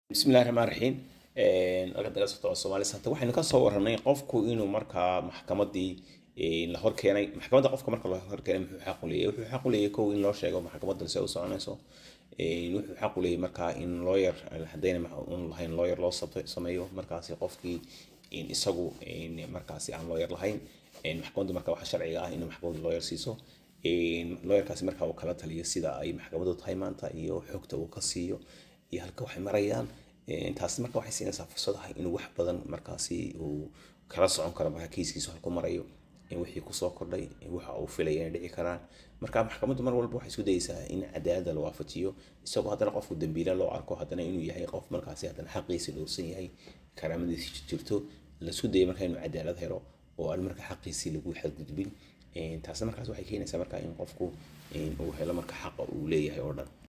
bismillahi raxmaan raxiim halka daga socto soomaaliya hata waxaynu ka soo warranay qofku inuu markaa maxkamadii la hor keenay maxkamadda qofka marka la hor keenay muxuu xaq u leeyahay wuxuu xaq u leeyahay kow in loo sheego maxkamadda se u soconayso wuxuu xaq u leeyahay markaa in lawyer haddayna un lahayn lawyer loo sameeyo markaasi qofkii isagu markaasi aan lawyer lahayn maxkamaddu marka waxa sharciga ah inuu maxkamaddu lawyer siiso lawyerkaasi marka uu kala taliyo sida ay maxkamaddu tahay maanta iyo xogta uu ka siiyo iyo halka waxay marayaan taasi marka waxay siinaysaa fursad ah inuu wax badan markaasi uu kala socon karo marka kiiskiisu halku marayo wixii kusoo kordhay waxa uu filaya inay dhici karaan marka maxkamaddu mar walba waxay isku dayeysaa in cadaalada la waafajiyo isagoo haddana qofku dambiile loo arko haddana inuu yahay qof markaasi haddana xaqiisi dhowrsan yahay karaamadiisi jirto laisku dayay marka inuu cadaalad helo oo aan marka xaqiisii lagu xadgudbin taasna markaas waxay keenaysaa marka in qofku uu helo marka xaqa uu leeyahay oo dhan